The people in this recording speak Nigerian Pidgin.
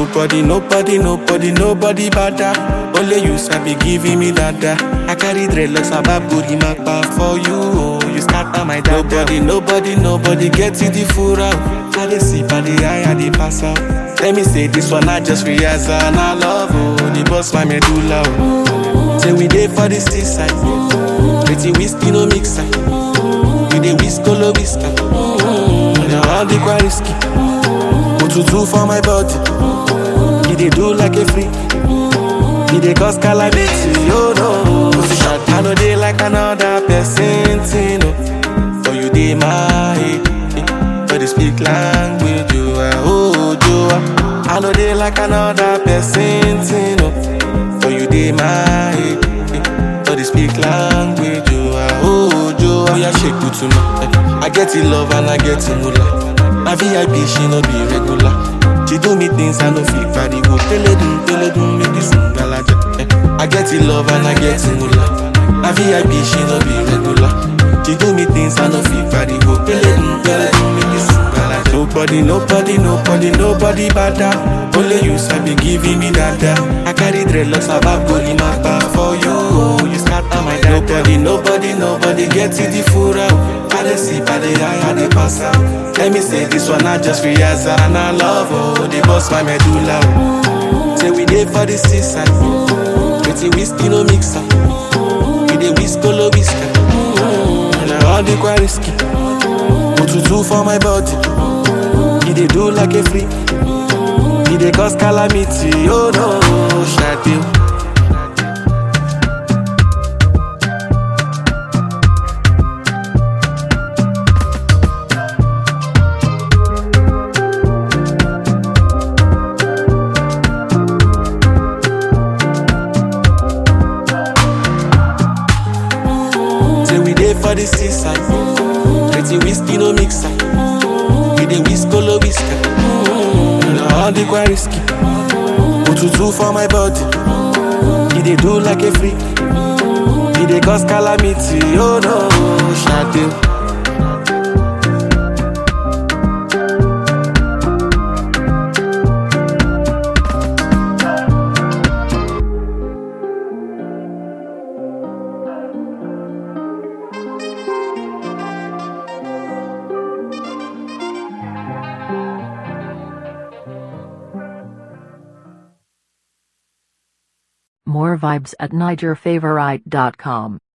Nobody, nobody, nobody, nobody bada. Only you sabi giving me dada. I carry dreadlocks about booty mapa for you. Oh, you scatter my dada. Nobody, nobody, nobody get it the full out. I dey sip, I dey high, I dey pass out. Let me say this one, I just realize and I love oh, the boss my medulla. Oh. Say we dey for the seaside, pretty whiskey no mixer. We dey whiskolo whisker, mm, all the quite risky. Otutu for my body, he dey do like a freak. He dey cause calamity, oh no. Position, I know they like another person, thing, oh. For you dey my head, eh. for the speak language, you are oh, you are. I know they like another person, thing, oh. For you dey my head, eh. for the speak language, you are oh, you are. Yeah, shake it to me. eh. I get it love and I get it moolah. My VIP, she no be regular. She do me things I no fit carry go. Teledum, teledum, make this ngalaja. Eh. I get it love and I get it moolah. My VIP, she no be regular. She do me things I no fit carry go. Teledum, teledum, make this ngalaja. Nobody, nobody, nobody, nobody bada. Only you sabi giving me dada. I carry dreadlocks about body mapa for you. Oh, you scatter my dada. Nobody, nobody, nobody get it the full out. I dey sip, I dey high, I dey pass out. Let me say this one, I just realize and I love oh, the boss my medulla. Oh. Say we dey for the seaside, pretty whiskey no mixer. We dey whiskolo whisker, and all the quite risky. Otutu for my body, he dey do like a freak. He dey cause calamity, oh no, Shade. Say we dey for the seaside, pretty whiskey no mixer. We dey whiskolo whisker, and all the quite risky. Otutu for my body, he dey do like a freak. He dey cause calamity, oh no, Shade. More vibes at NigerFavorite.com.